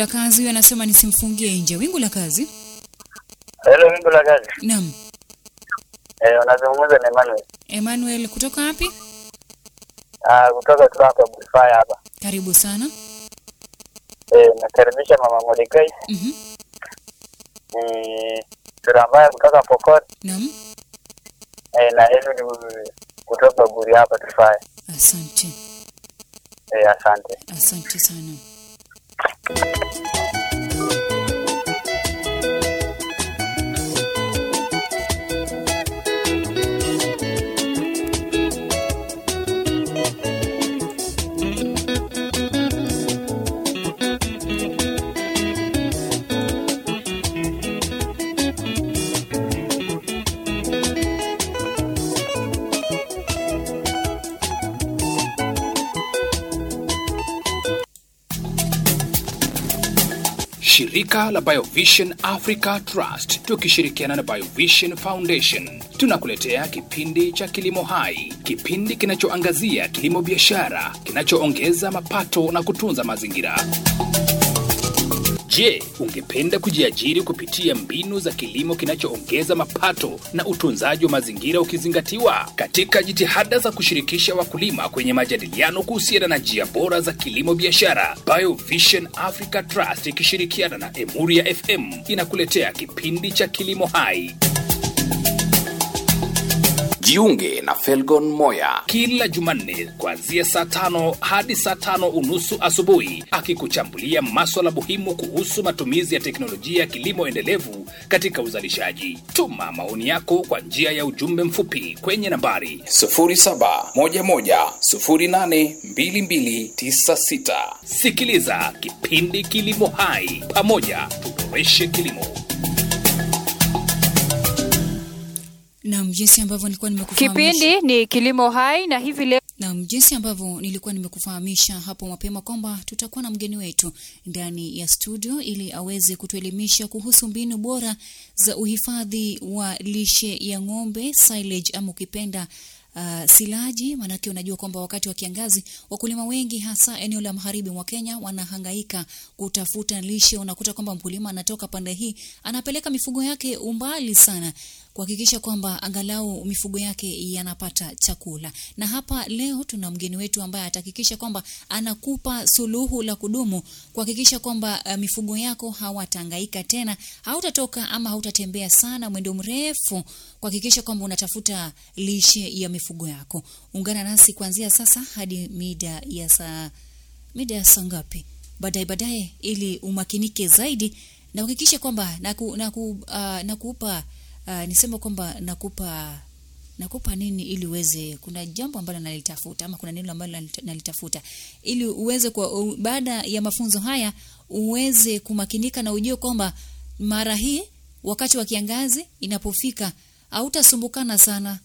la kazi, huyo anasema nisimfungie nje. Wingu la kazi. Hello, wingu la kazi. Naam. Eh, unazungumza na Emmanuel. Emmanuel kutoka wapi? Ah, kutoka tu hapa Bufaya hapa. Karibu sana. Eh, nakaribisha mama Mordecai. Mhm. Ni Surambaya kutoka Pokot. Naam. Eh, na Eliud kutoka Buri hapa Tufaya. Asante. Eh, asante. Asante sana. Shirika la Biovision Africa Trust tukishirikiana na Biovision Foundation tunakuletea kipindi cha Kilimo Hai, kipindi kinachoangazia kilimo biashara kinachoongeza mapato na kutunza mazingira. Je, ungependa kujiajiri kupitia mbinu za kilimo kinachoongeza mapato na utunzaji wa mazingira ukizingatiwa? Katika jitihada za kushirikisha wakulima kwenye majadiliano kuhusiana na njia bora za kilimo biashara, Biovision Africa Trust ikishirikiana na Emuria FM inakuletea kipindi cha Kilimo Hai. Jiunge na Felgon Moya kila Jumanne kuanzia saa tano hadi saa tano unusu asubuhi, akikuchambulia maswala muhimu kuhusu matumizi ya teknolojia ya kilimo endelevu katika uzalishaji. Tuma maoni yako kwa njia ya ujumbe mfupi kwenye nambari 0711082296. Sikiliza kipindi Kilimo Hai, pamoja tuboreshe kilimo. Naam, jinsi ambavyo nilikuwa nimekufahamisha. Kipindi ni Kilimo Hai na hivi leo Naam, jinsi ambavyo nilikuwa nimekufahamisha hapo mapema kwamba tutakuwa na mgeni wetu ndani ya studio ili aweze kutuelimisha kuhusu mbinu bora za uhifadhi wa lishe ya ng'ombe silage, ama ukipenda uh, silaji. Maanake unajua kwamba wakati wa kiangazi wakulima wengi hasa eneo la magharibi mwa Kenya wanahangaika kutafuta lishe. Unakuta kwamba mkulima anatoka pande hii anapeleka mifugo yake umbali sana kuhakikisha kwamba angalau mifugo yake yanapata chakula. Na hapa leo tuna mgeni wetu ambaye atahakikisha kwamba anakupa suluhu la kudumu kuhakikisha kwamba uh, mifugo yako hawatahangaika tena, hautatoka ama hautatembea sana mwendo mrefu kuhakikisha kwamba unatafuta lishe ya mifugo yako. Ungana nasi kuanzia sasa hadi mida ya saa mida ya saa ngapi? Baadaye baadaye, ili umakinike zaidi na uhakikishe kwamba naku, naku, uh, nakupa uh, niseme kwamba nakupa nakupa nini ili uweze kuna jambo ambalo nalitafuta ama kuna neno ambalo nalita- nalitafuta ili uweze kwa u, baada ya mafunzo haya uweze kumakinika na ujue kwamba mara hii wakati wa kiangazi inapofika hautasumbukana sana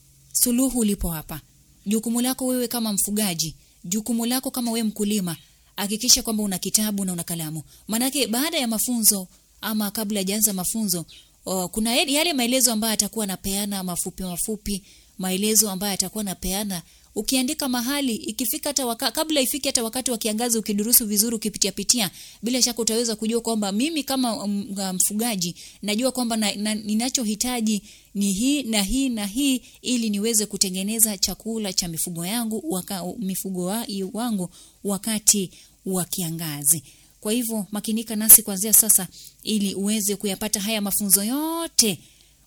suluhu lipo hapa jukumu lako wewe kama mfugaji jukumu lako kama wewe mkulima hakikisha kwamba una kitabu na una kalamu maanake baada ya mafunzo ama kabla hajaanza mafunzo o, kuna yale yale maelezo ambayo atakuwa anapeana mafupi mafupi maelezo ambayo atakuwa anapeana ukiandika mahali ikifika hata waka, kabla ifike hata wakati wa kiangazi ukidurusu vizuri ukipitia pitia bila shaka utaweza kujua kwamba mimi kama mm, uh, mfugaji najua kwamba na, na, ninachohitaji ni hii na hii na hii ili niweze kutengeneza chakula cha mifugo yangu waka, mifugo wa, wangu wakati wa kiangazi kwa hivyo makinika nasi kuanzia sasa ili uweze kuyapata haya mafunzo yote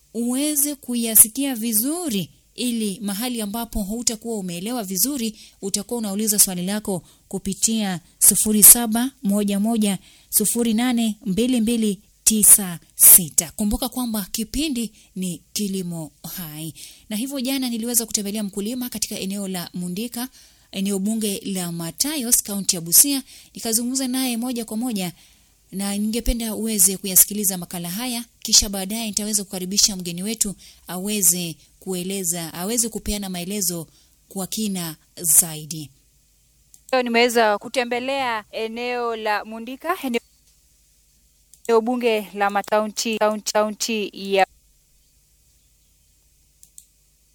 uweze kuyasikia vizuri ili mahali ambapo hautakuwa umeelewa vizuri utakuwa unauliza swali lako kupitia 0711082296 kumbuka kwamba kipindi ni kilimo hai na hivyo jana niliweza kutembelea mkulima katika eneo la mundika eneo bunge la matayos kaunti ya busia nikazungumza naye moja kwa moja na ningependa uweze kuyasikiliza makala haya kisha baadaye nitaweza kukaribisha mgeni wetu aweze kueleza aweze kupeana maelezo kwa kina zaidi leo nimeweza kutembelea eneo la Mundika, eneo eneo bunge la mataunti kaunti kaunti ya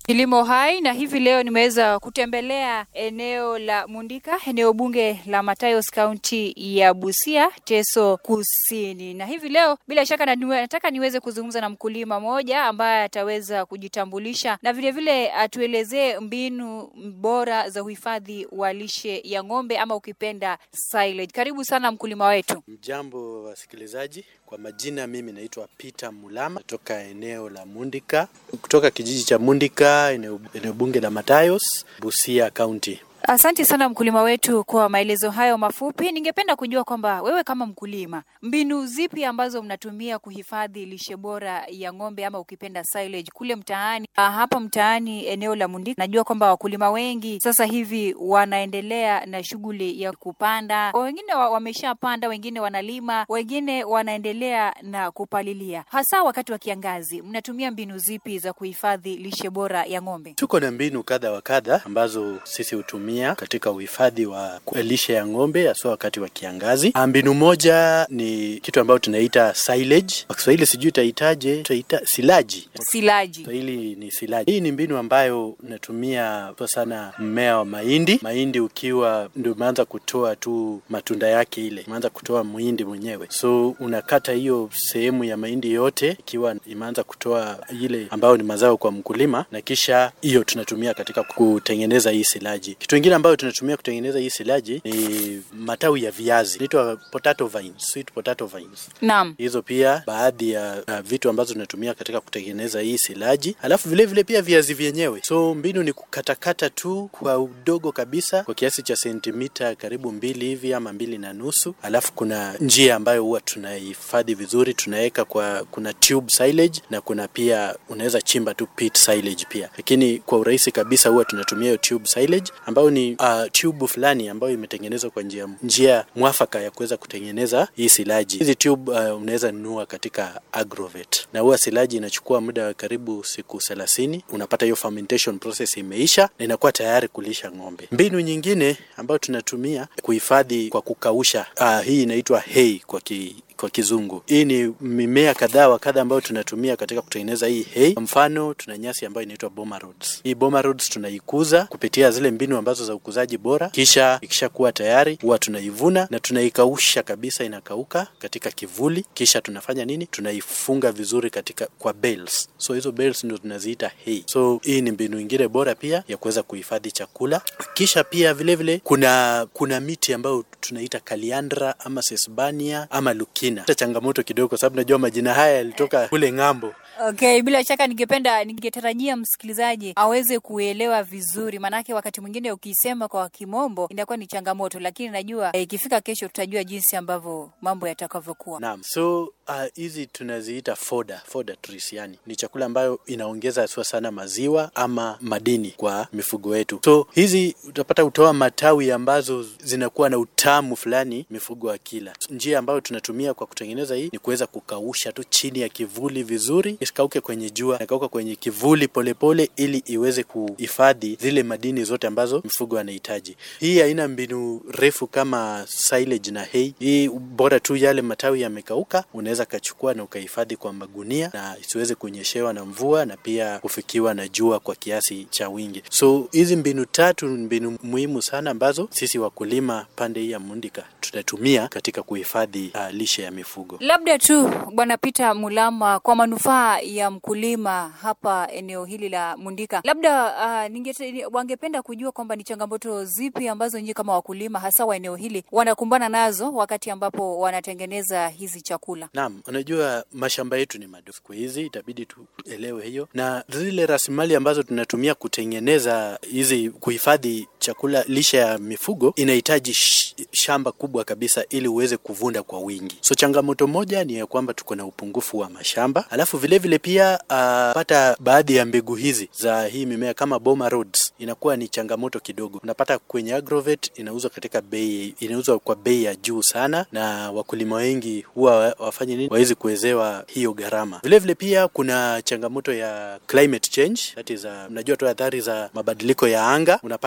Kilimo Hai, na hivi leo nimeweza kutembelea eneo la Mundika, eneo bunge la Matayos, kaunti ya Busia, Teso Kusini. Na hivi leo bila shaka na niwe, nataka niweze kuzungumza na mkulima mmoja ambaye ataweza kujitambulisha na vilevile vile atuelezee mbinu bora za uhifadhi wa lishe ya ng'ombe ama ukipenda silage. Karibu sana mkulima wetu. Mjambo wasikilizaji, kwa majina mimi naitwa Peter Mulama kutoka eneo la Mundika, kutoka kijiji cha Mundika, eneo, eneo bunge la Matayos, Busia County. Asante sana mkulima wetu kwa maelezo hayo mafupi. Ningependa kujua kwamba wewe kama mkulima, mbinu zipi ambazo mnatumia kuhifadhi lishe bora ya ng'ombe ama ukipenda silage kule mtaani? Ah, hapa mtaani eneo la Mundika, najua kwamba wakulima wengi sasa hivi wanaendelea na shughuli ya kupanda, wengine wa- wameshapanda, wengine wanalima, wengine wanaendelea na kupalilia. Hasa wakati wa kiangazi, mnatumia mbinu zipi za kuhifadhi lishe bora ya ng'ombe? Tuko na mbinu kadha wa kadha ambazo sisi hutumia katika uhifadhi wa lishe ya ng'ombe haswa wakati wa kiangazi. Ah, Mbinu moja ni kitu ambayo tunaita silage. Kwa Kiswahili sijui itaitaje, tutaita silaji. Silaji. Kiswahili ni silaji. Hii ni mbinu ambayo natumia kwa sana mmea wa mahindi. Mahindi ukiwa ndio umeanza kutoa tu matunda yake, ile imeanza kutoa muhindi mwenyewe, so unakata hiyo sehemu ya mahindi yote ikiwa imeanza kutoa ile ambayo ni mazao kwa mkulima, na kisha hiyo tunatumia katika kutengeneza hii silaji. Kitu kingine ambayo tunatumia kutengeneza hii silaji ni matawi ya viazi, inaitwa potato vines, sweet potato vines Naam. hizo pia baadhi ya uh, vitu ambazo tunatumia katika kutengeneza hii silaji, alafu vile vile pia viazi vyenyewe. So mbinu ni kukatakata tu kwa udogo kabisa kwa kiasi cha sentimita karibu mbili hivi ama mbili na nusu, alafu kuna njia ambayo huwa tunahifadhi vizuri, tunaweka kwa kuna tube silage na kuna pia unaweza chimba tu pit silage pia, lakini kwa urahisi kabisa huwa tunatumia hiyo tube silage ambayo ni uh, tube fulani ambayo imetengenezwa kwa njia njia mwafaka ya kuweza kutengeneza hii silaji. Hizi tube uh, unaweza nunua katika Agrovet, na huwa silaji inachukua muda wa karibu siku thelathini. Unapata hiyo fermentation process imeisha na inakuwa tayari kulisha ng'ombe. Mbinu nyingine ambayo tunatumia kuhifadhi kwa kukausha, uh, hii inaitwa hay kwa ki, kwa kizungu. Hii ni mimea kadhaa wa kadha ambayo tunatumia katika kutengeneza hii hay. Kwa mfano, tuna nyasi ambayo inaitwa boma rods. Hii boma rods tunaikuza kupitia zile mbinu ambazo za ukuzaji bora, kisha ikishakuwa tayari huwa tunaivuna na tunaikausha kabisa, inakauka katika kivuli, kisha tunafanya nini? Tunaifunga vizuri katika kwa bales. So hizo bales ndio tunaziita hay. So hii ni mbinu ingine bora pia ya kuweza kuhifadhi chakula. Kisha pia vile vile kuna kuna miti ambayo tunaita kaliandra ama sesbania ama lukina. Hata changamoto kidogo, kwa sababu najua majina haya yalitoka kule ng'ambo. Okay, bila shaka ningependa ningetarajia msikilizaji aweze kuelewa vizuri, maanake wakati mwingine ukisema kwa kimombo inakuwa ni changamoto, lakini najua eh, ikifika kesho tutajua jinsi ambavyo mambo yatakavyokuwa. Naam, so uh, hizi tunaziita foda foda trees, yani ni chakula ambayo inaongeza haswa sana maziwa ama madini kwa mifugo yetu. So hizi utapata utoa matawi ambazo zinakuwa na utamu fulani mifugo akila. Njia ambayo tunatumia kwa kutengeneza hii ni kuweza kukausha tu chini ya kivuli vizuri, isikauke kwenye jua, nakauka kwenye kivuli polepole, ili iweze kuhifadhi zile madini zote ambazo mifugo anahitaji. Hii haina mbinu refu kama silage na hay. Hii bora tu yale matawi yamekauka, unaweza kachukua na ukahifadhi kwa magunia na isiweze kunyeshewa na mvua na pia kufikiwa na jua kwa kiasi cha wingi. So hizi mbinu tatu ni mbinu muhimu sana ambazo sisi wakulima pande hii ya Mundika tunatumia katika kuhifadhi uh, lishe ya mifugo. Labda tu Bwana Peter Mulama, kwa manufaa ya mkulima hapa eneo hili la Mundika, labda uh, ningete, wangependa kujua kwamba ni changamoto zipi ambazo nyinyi kama wakulima hasa wa eneo hili wanakumbana nazo wakati ambapo wanatengeneza hizi chakula. Naam, unajua mashamba yetu ni madogo siku hizi, itabidi tuelewe hiyo, na zile rasilimali ambazo tunatumia kutengeneza hizi kuhifadhi chakula lishe ya mifugo inahitaji sh shamba kubwa kabisa ili uweze kuvunda kwa wingi. So changamoto moja ni ya kwamba tuko na upungufu wa mashamba, alafu vile vile pia uh, pata baadhi ya mbegu hizi za hii mimea kama boma rods inakuwa ni changamoto kidogo. Unapata kwenye Agrovet inauzwa katika bei, inauzwa kwa bei ya juu sana, na wakulima wengi huwa wafanye nini, wawezi kuwezewa hiyo gharama. Vile vile pia kuna changamoto ya climate change, that is, uh, mnajua tu athari za mabadiliko ya anga. Unapata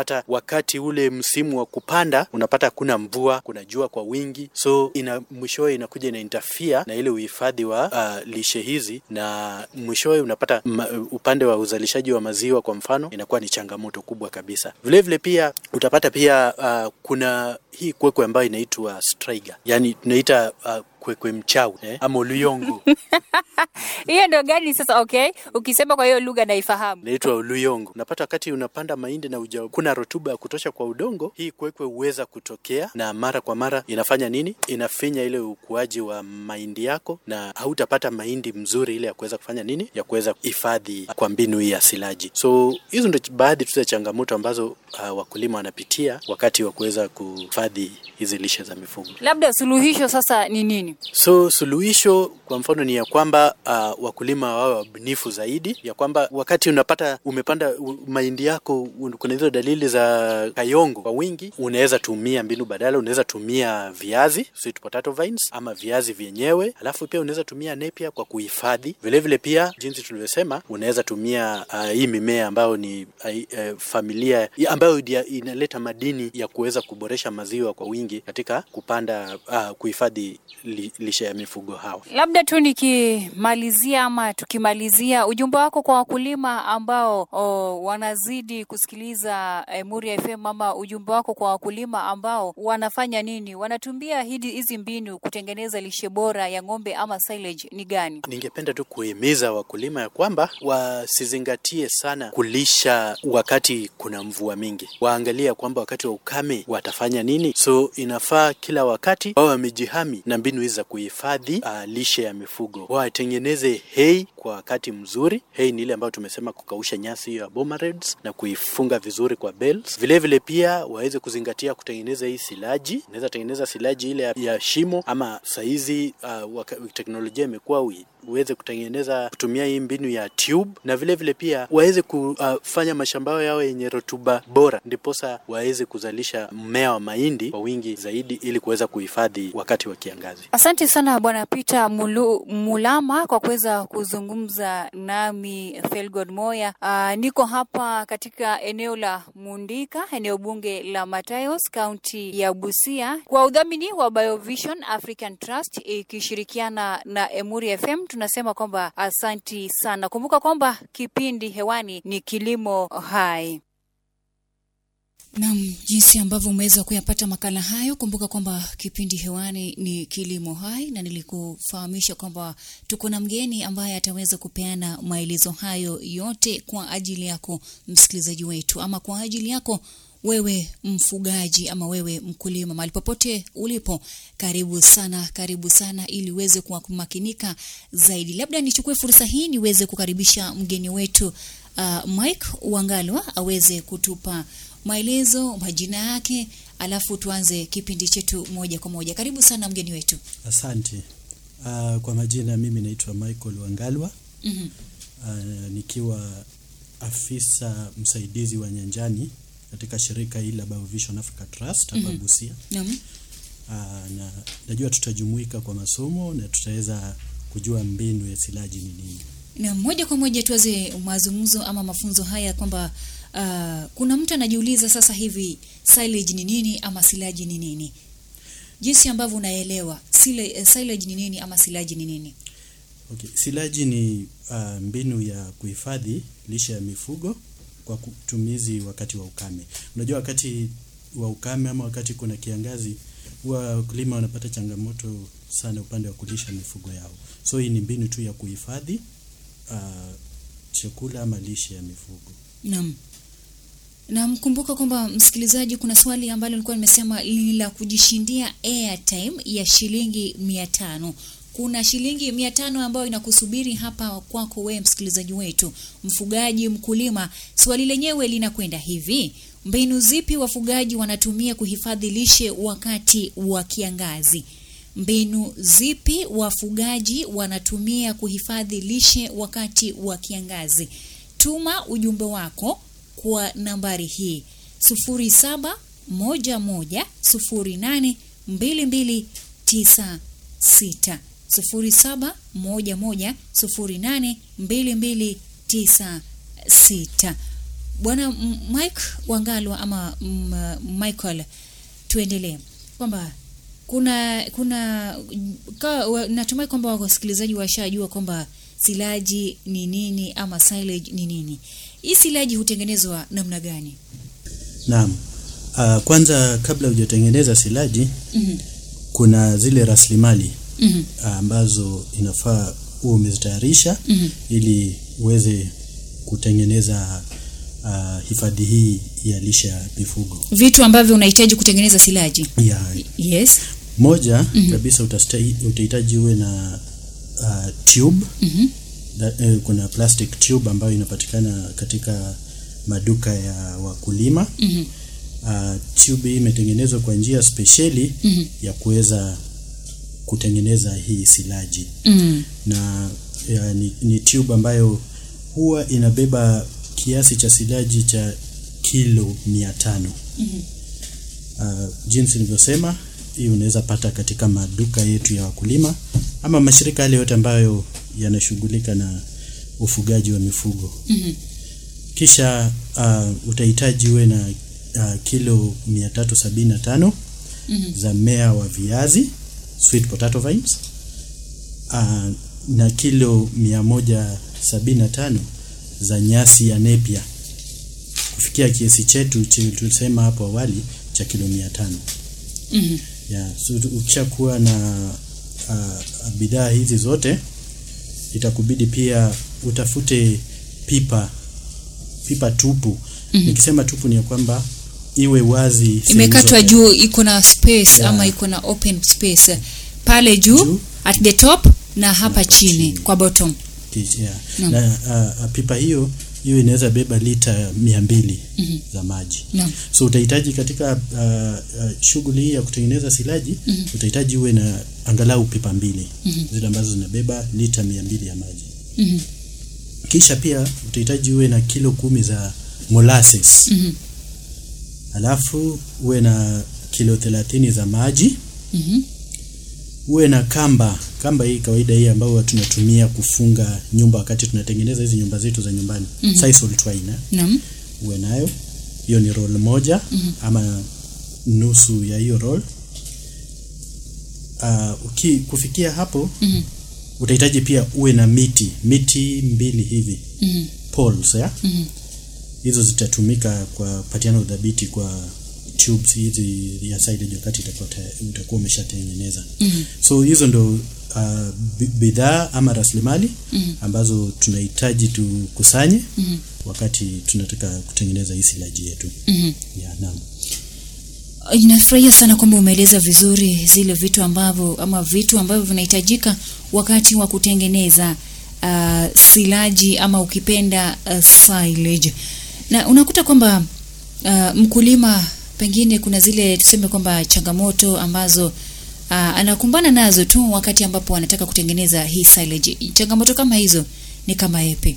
wakati ule msimu wa kupanda unapata hakuna mvua, kuna jua kwa wingi, so ina mwishowe inakuja ina interfere na ile uhifadhi wa uh, lishe hizi, na mwishowe unapata ma, upande wa uzalishaji wa maziwa kwa mfano inakuwa ni changamoto kubwa kabisa. Vilevile vile pia utapata pia uh, kuna hii kwekwe ambayo inaitwa striga, yani tunaita uh, kwekwe mchawi eh, ama uluyongo hiyo ndio gani sasa? Okay, ukisema kwa hiyo lugha naifahamu. inaitwa uluyongo. Unapata wakati unapanda mahindi na uja, kuna rotuba ya kutosha kwa udongo, hii kwekwe huweza kutokea na mara kwa mara inafanya nini? Inafinya ile ukuaji wa mahindi yako, na hautapata mahindi mzuri ile ya kuweza kufanya nini, ya kuweza hifadhi kwa mbinu hii ya silaji. So hizo ndio baadhi tu za changamoto ambazo uh, wakulima wanapitia wakati wa kuweza kuhifadhi hizi lishe za mifugo. Labda suluhisho sasa ni nini? So suluhisho kwa mfano ni ya kwamba uh, wakulima wawe wabunifu zaidi, ya kwamba wakati unapata umepanda u- mahindi yako un- kuna hizo dalili za kayongo kwa wingi, unaweza tumia mbinu badala, unaweza tumia viazi sweet potato vines ama viazi vyenyewe, alafu pia unaweza tumia nepia kwa kuhifadhi. Vilevile pia jinsi tulivyosema, unaweza tumia uh, hii mimea ambayo ni uh, uh, familia ambayo dia- inaleta madini ya kuweza kuboresha maziwa kwa wingi katika kupanda uh, kuhifadhi li, lishe ya mifugo hawa. Labda tu nikimalizia ama tukimalizia, ujumbe wako kwa wakulima ambao o, wanazidi kusikiliza eh, Muria FM ama ujumbe wako kwa wakulima ambao wanafanya nini, wanatumia hidi- hizi mbinu kutengeneza lishe bora ya ng'ombe ama silage ni gani? Ningependa tu kuhimiza wakulima ya kwamba wasizingatie sana kulisha wakati kuna mvua mingi, waangalia kwamba wakati wa ukame watafanya nini. So inafaa kila wakati wawe wamejihami na mbinu hizi za kuhifadhi uh, lishe ya mifugo, watengeneze hay kwa wakati mzuri. Hay ni ile ambayo tumesema kukausha nyasi hiyo ya bomareds na kuifunga vizuri kwa bales. Vile vile pia waweze kuzingatia kutengeneza hii silaji, unaweza tengeneza silaji ile ya, ya shimo ama saizi uh, waka, teknolojia imekuwa ui- uweze kutengeneza kutumia hii mbinu ya tube, na vile vile pia waweze kufanya mashamba yao yawe yenye rutuba bora, ndiposa waweze kuzalisha mmea wa mahindi kwa wingi zaidi, ili kuweza kuhifadhi wakati wa kiangazi. Asante sana Bwana Peter Mulu, Mulama kwa kuweza kuzungumza nami Felgod Moya. Uh, niko hapa katika eneo la Mundika, eneo bunge la Matayos, kaunti ya Busia, kwa udhamini wa Biovision African Trust ikishirikiana na Emuri FM. Tunasema kwamba asanti sana. Kumbuka kwamba kipindi hewani ni Kilimo Hai. Nam, jinsi ambavyo umeweza kuyapata makala hayo, kumbuka kwamba kipindi hewani ni Kilimo Hai, na nilikufahamisha kwamba tuko na mgeni ambaye ataweza kupeana maelezo hayo yote kwa ajili yako msikilizaji wetu, ama kwa ajili yako wewe mfugaji ama wewe mkulima, mahali popote ulipo, karibu sana, karibu sana, ili uweze kuwa kumakinika zaidi. Labda nichukue fursa hii niweze kukaribisha mgeni wetu uh, Mike Wangalwa aweze kutupa maelezo, majina yake, alafu tuanze kipindi chetu moja kwa moja. Karibu sana mgeni wetu. Asante. Uh, kwa majina mimi naitwa Michael Wangalwa Mhm. uh, nikiwa afisa msaidizi wa nyanjani katika shirika hili la Biovision Africa Trust hapa Mhm. Busia. Naam. Uh, na najua tutajumuika kwa masomo na tutaweza kujua mbinu ya silaji ni nini. Na moja kwa moja tuanze mazungumzo ama mafunzo haya kwamba uh, kuna mtu anajiuliza sasa hivi silage ni nini ama silaji ni nini? Jinsi ambavyo unaelewa sile, eh, silage ni nini ama silaji ni nini? Okay. Silaji ni uh, mbinu ya kuhifadhi lishe ya mifugo kwa kutumizi wakati wa ukame. Unajua wakati wa ukame ama wakati kuna kiangazi huwa wakulima wanapata changamoto sana upande wa kulisha mifugo yao. So hii ni mbinu tu ya kuhifadhi uh, chakula ama lishe ya mifugo. Naam. Na mkumbuka kwamba msikilizaji, kuna swali ambalo nilikuwa nimesema ni la kujishindia airtime ya shilingi mia tano. Kuna shilingi mia tano ambayo inakusubiri hapa kwako wewe msikilizaji wetu, mfugaji, mkulima. Swali lenyewe linakwenda hivi: mbinu zipi wafugaji wanatumia kuhifadhi lishe wakati wa kiangazi? Mbinu zipi wafugaji wanatumia kuhifadhi lishe wakati wa kiangazi? Tuma ujumbe wako kwa nambari hii 0711082296 0711082296. bwana M- Mike Wangalwa ama m, Michael, tuendelee kwamba kuna kuna ka, wa, natumai kwamba wasikilizaji washajua kwamba silaji ni nini ama silage ni nini. Hii silaji hutengenezwa namna gani? Naam. Uh, kwanza kabla hujatengeneza silaji Mhm. kuna zile rasilimali Mhm. ah, ambazo inafaa uwe umezitayarisha Mhm. ili uweze kutengeneza uh, hifadhi hii ya lishe ya mifugo. Vitu ambavyo unahitaji kutengeneza silaji. Ya, Yes. moja kabisa utastai- utahitaji uwe na uh, tube Mhm. da, eh, kuna plastic tube ambayo inapatikana katika maduka ya wakulima. Mhm. Uh, tube hii imetengenezwa kwa njia spesheli Mhm. ya kuweza kutengeneza hii silaji Mhm. na ya, ni, ni tube ambayo huwa inabeba kiasi cha silaji cha kilo mia tano. Uh, jinsi nilivyosema, hii unaweza pata katika maduka yetu ya wakulima ama mashirika yale yote ambayo yanashughulika na ufugaji wa mifugo. Mhm. Kisha uh, utahitaji uwe na uh, kilo 375 Mhm. za mmea wa viazi sweet potato vines uh, na kilo 175 za nyasi ya nepia kufikia kiasi chetu che- tulisema hapo awali cha kilo 500 Mhm. yeah, so tu- ukishakuwa na uh, bidhaa hizi zote itakubidi pia utafute pipa pipa tupu nikisema tupu ni ya kwamba iwe wazi sehemu Imekatwa zote. juu iko na space Yeah. ama iko na open space pale juu, Juu. at the top na hapa chini, chini. kwa bottom. Ki- yeah. Naam. na uh, uh, pipa hiyo hiyo inaweza beba lita mia mbili za maji Naam. so utahitaji katika uh, uh, shughuli hii ya kutengeneza silaji utahitaji uwe na angalau pipa mbili zile ambazo zinabeba lita mia mbili ya maji Mhm. kisha pia utahitaji uwe na kilo kumi za molasses Mhm. alafu uwe na kilo thelathini za maji Mhm. uwe na kamba kamba hii kawaida hii ambayo tunatumia kufunga nyumba wakati tunatengeneza hizi nyumba zetu za nyumbani mm -hmm. twine eh? Naam. uwe nayo hiyo ni roll moja ama nusu ya hiyo roll uh, uki, kufikia hapo Mhm. utahitaji pia uwe na miti miti mbili hivi Mhm. poles ya Mhm. hizo zitatumika kwa patiana udhabiti kwa tubes hizi ya silage wakati itakuwa ta- utakuwa umeshatengeneza Mhm. so hizo ndo uh, bi- bidhaa ama rasilimali Mhm. ambazo tunahitaji tukusanye Mhm. wakati tunataka kutengeneza hii silaji yetu Mhm. ya naam Ninafurahia sana kwamba umeeleza vizuri zile vitu ambavyo ama vitu ambavyo vinahitajika wakati wa kutengeneza uh, silaji ama ukipenda uh, silage. Na unakuta kwamba uh, mkulima pengine kuna zile tuseme kwamba changamoto ambazo uh, anakumbana nazo tu wakati ambapo anataka kutengeneza hii silage. Changamoto kama hizo ni kama yapi?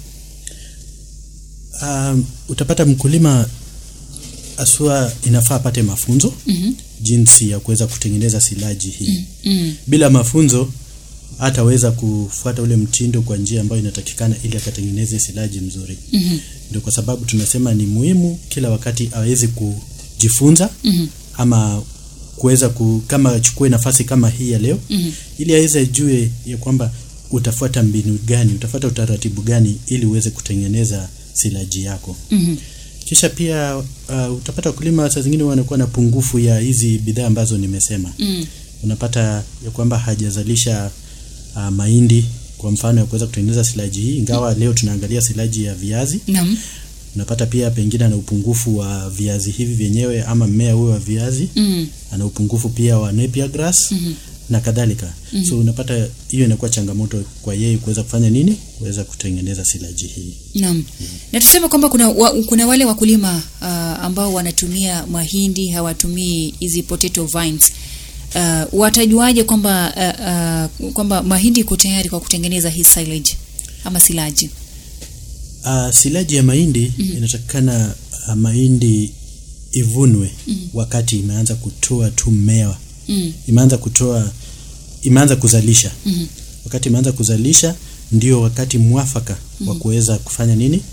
um, utapata mkulima asua inafaa apate mafunzo Mhm. jinsi ya kuweza kutengeneza silaji hii Mm. bila mafunzo hataweza kufuata ule mtindo kwa njia ambayo inatakikana ili akatengeneze silaji mzuri Mhm. ndio kwa sababu tunasema ni muhimu kila wakati aweze kujifunza Mhm. ama kuweza ku, kama achukue nafasi kama hii ya leo Mhm. ili aweze ajue ya kwamba utafuata mbinu gani utafuata utaratibu gani ili uweze kutengeneza silaji yako Mhm. kisha pia uh, utapata wakulima saa zingine wanakuwa na pungufu ya hizi bidhaa ambazo nimesema Mm. unapata ya kwamba hajazalisha uh, mahindi kwa mfano ya kuweza kutengeneza silaji hii ingawa leo tunaangalia silaji ya viazi Naam. unapata pia pengine ana upungufu wa viazi hivi vyenyewe ama mmea huo wa viazi Mm. ana upungufu pia wa napier grass Mhm. na kadhalika so unapata hiyo inakuwa changamoto kwa yeye kuweza kufanya nini kuweza kutengeneza silaji hii Naam. Na tuseme kwamba kuna wa, kuna wale wakulima uh, ambao wanatumia mahindi hawatumii hizi potato vines. Uh, watajuaje kwamba uh, uh, kwamba mahindi iko tayari kwa kutengeneza hii silage ama silaji? uh, silaji ya mahindi inatakikana uh, mahindi ivunwe wakati imeanza kutoa tu mmea Mm. imeanza kutoa imeanza kuzalisha Mhm. wakati imeanza kuzalisha ndio wakati mwafaka wa kuweza kufanya nini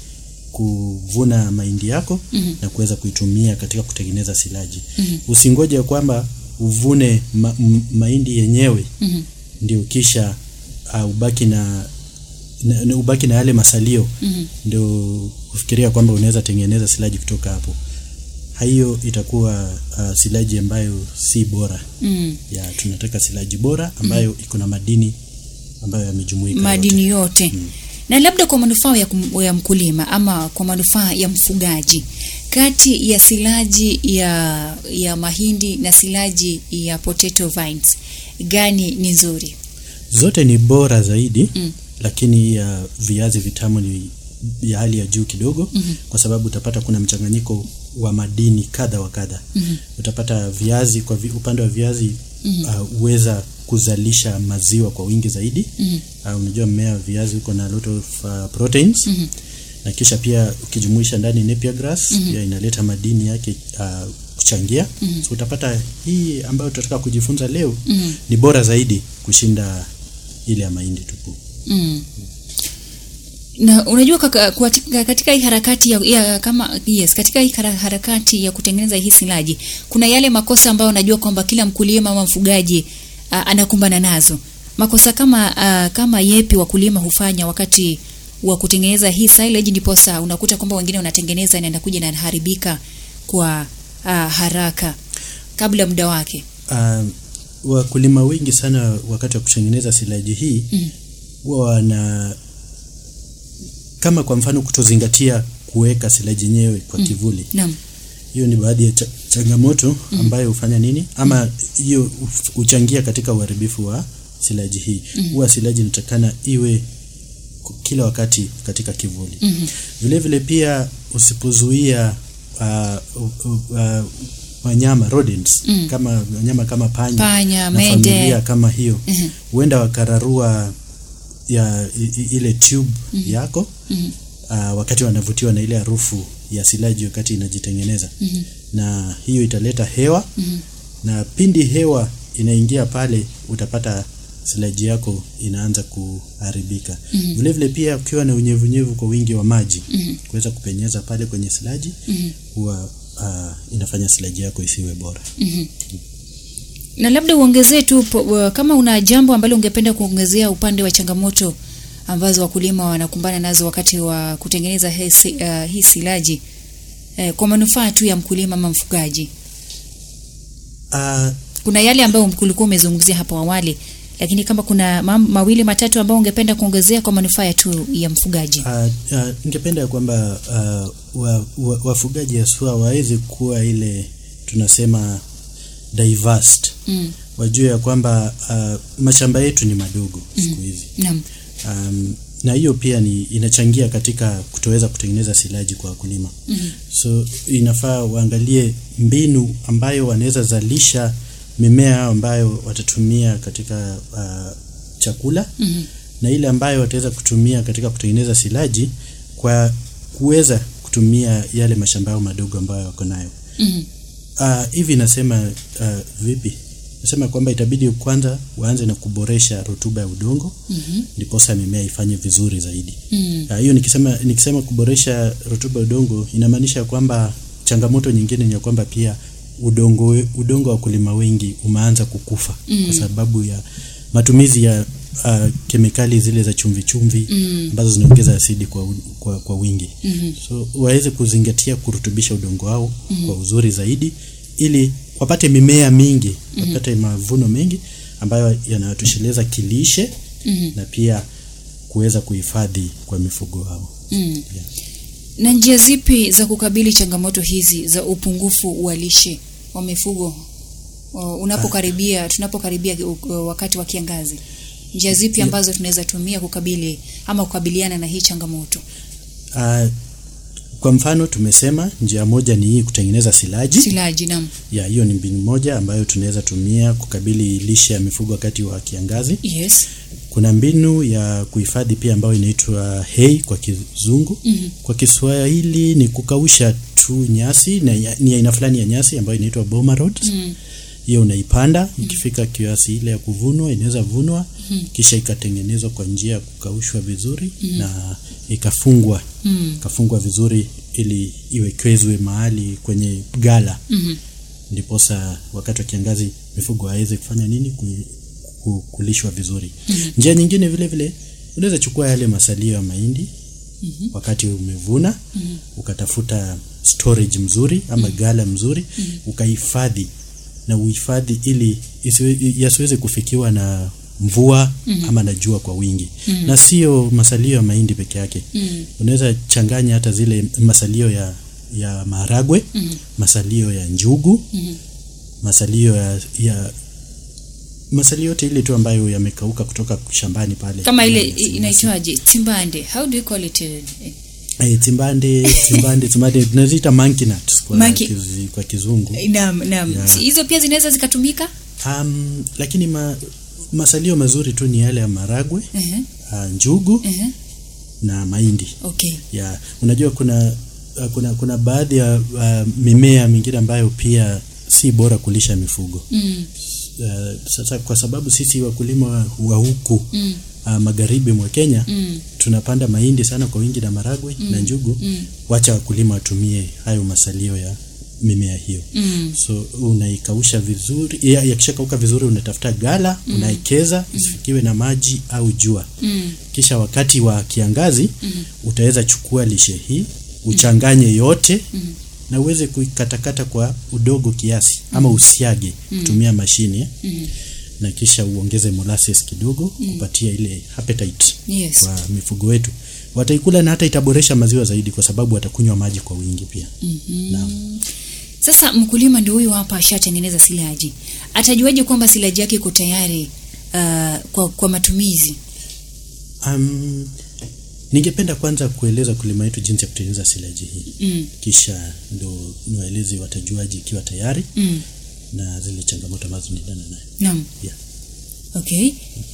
kuvuna mahindi yako mm-hmm. na kuweza kuitumia katika kutengeneza silaji mm-hmm. usingoje kwamba uvune ma, m, mahindi yenyewe mm-hmm. ndio kisha uh, ubaki na, na, na ubaki na yale masalio mm-hmm. ndio ufikiria kwamba unaweza tengeneza silaji kutoka hapo hiyo itakuwa uh, silaji ambayo si bora mm. ya tunataka silaji bora ambayo mm. iko na madini ambayo yamejumuika madini yote. yote mm. na labda kwa manufaa ya, kum- ya mkulima ama kwa manufaa ya mfugaji kati ya silaji ya ya mahindi na silaji ya potato vines gani ni nzuri zote ni bora zaidi Mm. lakini ya viazi vitamu ni ya hali ya juu kidogo mm-hmm. kwa sababu utapata kuna mchanganyiko wa madini kadha wa kadha mm-hmm. utapata viazi kwa vi, upande wa viazi mm-hmm. uh, huweza kuzalisha maziwa kwa wingi zaidi mm-hmm. uh, unajua mmea wa viazi uko na lot of uh, proteins mm-hmm. na kisha pia ukijumuisha ndani napier grass mm-hmm. pia inaleta madini yake uh, kuchangia mm-hmm. so utapata hii ambayo tutataka kujifunza leo mm-hmm. ni bora zaidi kushinda ile ya mahindi tupu mm. na unajua kaka, katika, katika hii harakati ya, ya kama yes katika hii hara- harakati ya kutengeneza hii silaji kuna yale makosa ambayo unajua kwamba kila mkulima ama mfugaji uh, anakumbana nazo makosa kama uh, kama yepi wakulima hufanya wakati wa kutengeneza hii silage ndiposa unakuta kwamba wengine wanatengeneza na inakuja na inaharibika kwa uh, haraka kabla muda wake uh, wakulima wengi sana wakati wa kutengeneza silaji hii Mm. huwa wana kama kwa mfano kutozingatia kuweka silaji yenyewe kwa kivuli naam hiyo ni baadhi ya cha, changamoto ambayo hufanya nini ama hiyo huf- huchangia katika uharibifu wa silaji hii huwa silaji inatakana iwe ku- kila wakati katika kivuli Mhm. vile vile pia usipozuia uh, uh, uh, wanyama rodents Mm. kama wanyama kama panya, Panya, na mende. familia kama hiyo Mhm. huenda wakararua ya i, i, ile tube yako Mhm. uh, wakati wanavutiwa na ile harufu ya silaji wakati inajitengeneza Mhm. na hiyo italeta hewa Mhm. na pindi hewa inaingia pale utapata silaji yako inaanza kuharibika Mhm. vile vile pia ukiwa na unyevunyevu kwa wingi wa maji Mhm. kuweza kupenyeza pale kwenye silaji Mhm. huwa uh, inafanya silaji yako isiwe bora Mhm. na labda uongezee tu po- wa- kama una jambo ambalo ungependa kuongezea upande wa changamoto ambazo wakulima wanakumbana nazo wakati wa kutengeneza hii si- uh, hii silaji eh, kwa manufaa tu ya mkulima ama mfugaji uh, kuna yale ambayo ulikuwa umezungumzia hapo awali lakini kama kuna ma mawili matatu ambayo ungependa kuongezea kwa manufaa ya tu ya mfugaji Uh, uh, ningependa kwamba uh, wa, wa, wafugaji haswa waweze kuwa ile tunasema diverse mm. wajue ya kwamba uh, mashamba yetu ni madogo siku hizi naam um, na hiyo pia ni inachangia katika kutoweza kutengeneza silaji kwa wakulima Mhm. so inafaa waangalie mbinu ambayo wanaweza zalisha mimea ambayo watatumia katika uh, chakula Mhm. na ile ambayo wataweza kutumia katika kutengeneza silaji kwa kuweza kutumia yale mashamba yao madogo ambayo wako nayo Mhm. uh, hivi nasema uh, vipi nasema kwamba itabidi kwanza waanze na kuboresha rutuba ya udongo Mhm. ndiposa mimea ifanye vizuri zaidi Mhm. Ah, hiyo nikisema nikisema kuboresha rutuba ya udongo inamaanisha kwamba changamoto nyingine ni ya kwamba pia udongo we- udongo wa wakulima wengi umeanza kukufa Mm. kwa sababu ya matumizi ya uh, kemikali zile za chumvi chumvi Mm. ambazo zinaongeza asidi kwa, u- kwa, kwa wingi Mhm. so waweze kuzingatia kurutubisha udongo wao kwa uzuri zaidi ili wapate mimea mingi wapate mavuno mengi ambayo yanatosheleza kilishe Mhm. na pia kuweza kuhifadhi kwa mifugo wao Mm. yeah. na njia zipi za kukabili changamoto hizi za upungufu wa lishe wa mifugo o, unapokaribia tunapokaribia u- wakati wa kiangazi njia zipi Yeah. ambazo tunaweza tumia kukabili ama kukabiliana na hii changamoto Uh, kwa mfano tumesema njia moja ni hii kutengeneza silaji silaji nam ya hiyo ni mbinu moja ambayo tunaweza tumia kukabili lishe ya mifugo wakati wa kiangazi yes kuna mbinu ya kuhifadhi pia ambayo inaitwa hay kwa kizungu Mhm. kwa kiswahili ni kukausha tu nyasi na ya- ni aina fulani ya nyasi ambayo inaitwa boma rods mm. hiyo unaipanda ikifika kiasi ile ya kuvunwa inaweza vunwa kisha ikatengenezwa kwa njia ya kukaushwa vizuri na ikafungwa ikafungwa vizuri ili iwekezwe mahali kwenye gala ndiposa wakati wa kiangazi mifugo hawezi kufanya nini ku, ku, kulishwa vizuri njia nyingine vile vile unaweza chukua yale masalio ya mahindi wakati umevuna ukatafuta storage mzuri ama gala mzuri ukahifadhi na uhifadhi ili isiwe- yasiweze kufikiwa na mvua ama na jua kwa wingi na sio masalio ya mahindi peke yake unaweza changanya hata zile masalio ya ya maharagwe masalio ya njugu masalio ya, ya masalio yote ile tu ambayo yamekauka kutoka shambani pale kama ile Nyasi, nyasi. inaitwaje timbande how do you call it eh, Eh, timbande timbande timbande tunaziita monkey nuts kwa, Monkey- kizi, kwa kizungu naam naam Yeah. Si- hizo pia zinaweza zikatumika um, lakini ma, masalio mazuri tu ni yale ya maragwe Ehe, uh, njugu ehe, na mahindi okay ya unajua kuna uh, kuna kuna baadhi ya uh, mimea mingine ambayo pia si bora kulisha mifugo mm, uh, sasa kwa sababu sisi wakulima wa, wa huku mm, uh, magharibi mwa Kenya mm, tunapanda mahindi sana kwa wingi na maragwe na njugu mm. wacha wakulima watumie hayo masalio ya mimea hiyo mm, so unaikausha vizuri ya- yakishakauka vizuri unatafuta gala unaekeza isifikiwe na maji au jua mm, kisha wakati wa kiangazi utaweza chukua lishe hii uchanganye yote na uweze kuikatakata kwa udogo kiasi ama usiage kutumia mashine na kisha uongeze molasses kidogo kupatia ile appetite yes kwa mifugo wetu wataikula na hata itaboresha maziwa zaidi kwa sababu watakunywa maji kwa wingi pia Naam. sasa mkulima ndio huyu hapa ashatengeneza silaji atajuaje kwamba silaji yake iko tayari uh, kwa, kwa matumizi Um, ningependa kwanza kueleza kulima yetu jinsi ya kutengeneza silaji hii mm, kisha ndo niwaeleze watajuaje ikiwa tayari mm, na zile changamoto ambazo nidana nayo naam yeah. okay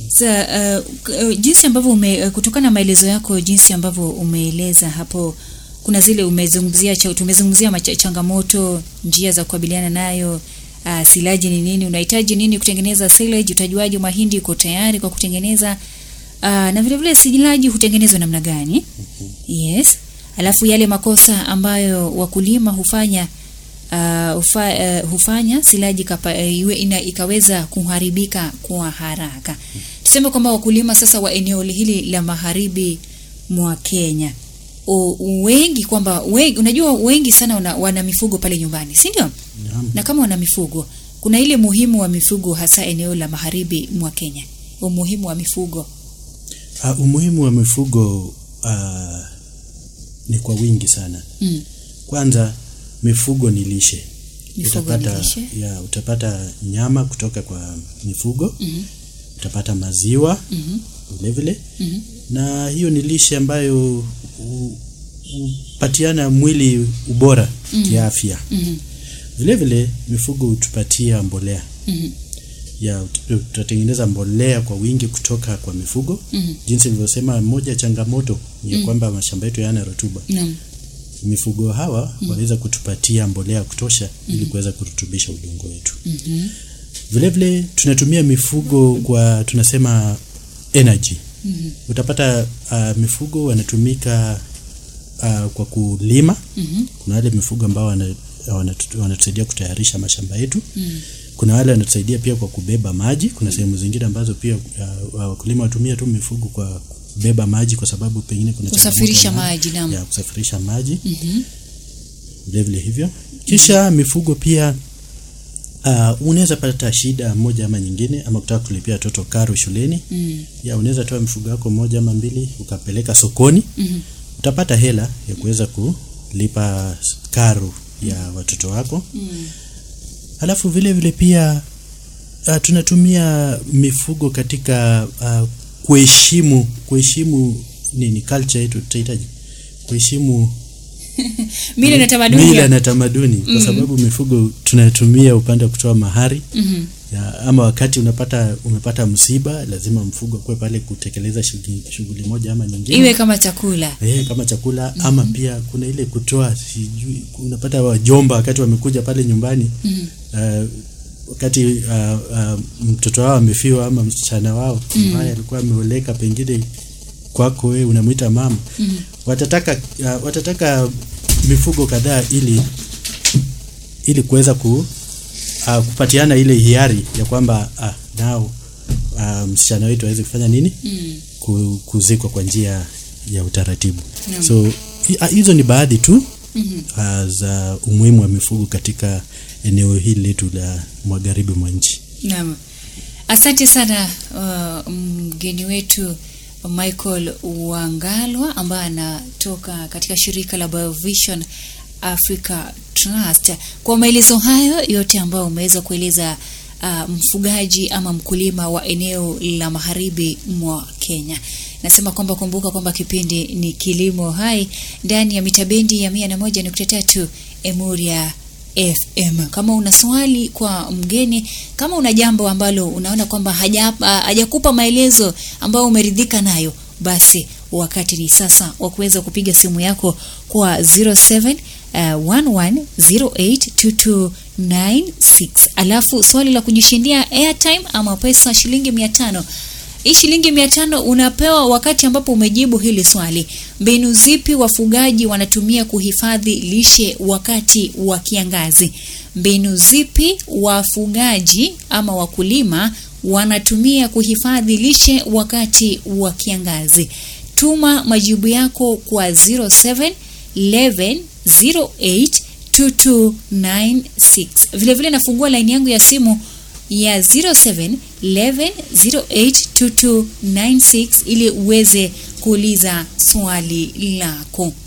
sa uh, k- uh, jinsi ambavyo ume uh, kutokana na maelezo yako jinsi ambavyo umeeleza hapo kuna zile umezungumzia cha- tumezungumzia macha- changamoto njia za kukabiliana nayo uh, silaji ni nini unahitaji nini kutengeneza silage utajuaje mahindi uko tayari kwa kutengeneza uh, na vile vile silaji hutengenezwa namna gani yes alafu yale makosa ambayo wakulima hufanya uh, ufa, uh, hufanya silaji kapa, uh, iwe ina, ikaweza kuharibika kwa haraka. Tuseme kwamba wakulima sasa wa eneo hili la magharibi mwa Kenya o, wengi kwamba wengi, unajua wengi sana wana, wana mifugo pale nyumbani, si ndio? Naam. Na kama wana mifugo, kuna ile muhimu wa mifugo hasa eneo la magharibi mwa Kenya, umuhimu wa mifugo. Uh, umuhimu wa mifugo uh, ni kwa wingi sana Mm. kwanza mifugo ni lishe Mifugo ni utapata, lishe. ya, utapata nyama kutoka kwa mifugo Mhm. utapata maziwa Mhm. vile vile Mhm. na hiyo ni lishe ambayo hu- hupatiana mwili ubora kiafya Mhm. vile vile mifugo hutupatia mbolea Mhm. ya ut- tutatengeneza mbolea kwa wingi kutoka kwa mifugo Mhm. jinsi nilivyosema moja ya changamoto ni ya kwamba mashamba yetu hayana rutuba Naam. mifugo hawa waweza kutupatia mbolea ya kutosha ili kuweza kurutubisha udongo wetu Mhm. vile vile tunatumia mifugo kwa tunasema energy Mhm. utapata uh, mifugo wanatumika uh, kwa kulima Mhm. kuna wale mifugo ambao wana- wanatu- wanatusaidia kutayarisha mashamba yetu Mm. kuna wale wanatusaidia pia kwa kubeba maji kuna sehemu zingine ambazo pia uh, wakulima watumia tu mifugo kwa kubeba maji kwa sababu pengine kuna changamoto Kusafirisha ya maji, naam. ya kusafirisha maji Mhm. vile vile hivyo kisha mifugo pia uh, unaweza pata shida moja ama nyingine ama kutaka kulipia watoto karo shuleni Mm. ya unaweza toa mifugo yako moja ama mbili ukapeleka sokoni Mhm. utapata hela ya kuweza kulipa karo ya watoto wako Mm. Alafu vile vile pia uh, tunatumia mifugo katika uh, kuheshimu kuheshimu nini culture yetu tutahitaji kuheshimu Mila na tamaduni. mila na tamaduni kwa sababu mifugo tunatumia upande wa kutoa mahari Mhm. ya, ama wakati unapata umepata msiba lazima mfugo kuwe pale kutekeleza shughuli shughuli moja ama nyingine Iwe kama chakula. Eh, kama chakula ama pia kuna ile kutoa sijui unapata wajomba wakati wamekuja pale nyumbani Mhm. uh, wakati uh, uh, mtoto wao amefiwa ama msichana wao ambaye alikuwa ameoleka pengine kwako wewe unamwita mama mm. watataka uh, watataka mifugo kadhaa ili ili kuweza ku, uh, kupatiana ile hiari ya kwamba uh, nao uh, msichana wetu aweze kufanya nini Mm. ku- kuzikwa kwa njia ya utaratibu so hi- ah, hizo ni baadhi tu uh, za umuhimu wa mifugo katika eneo hili letu la magharibi mwa nchi Naam. Asante sana uh, mgeni wetu Michael Wangalwa ambaye anatoka katika shirika la Biovision Africa Trust kwa maelezo hayo yote ambayo umeweza kueleza uh, mfugaji ama mkulima wa eneo la magharibi mwa Kenya. Nasema kwamba kumbuka kwamba kipindi ni Kilimo Hai ndani ya mitabendi ya mia na moja nukta tatu Emuria FM. Kama una swali kwa mgeni, kama una jambo ambalo unaona kwamba haja- ah, hajakupa maelezo ambayo umeridhika nayo, basi wakati ni sasa wa kuweza kupiga simu yako kwa 07 uh, 11082296 alafu swali la kujishindia airtime ama pesa shilingi mia tano hii shilingi mia tano unapewa wakati ambapo umejibu hili swali. Mbinu zipi wafugaji wanatumia kuhifadhi lishe wakati wa kiangazi? Mbinu zipi wafugaji ama wakulima wanatumia kuhifadhi lishe wakati wa kiangazi? Tuma majibu yako kwa 07 11 08 2296. Vile vile nafungua laini yangu ya simu ya 0711082296 ili uweze kuuliza swali lako.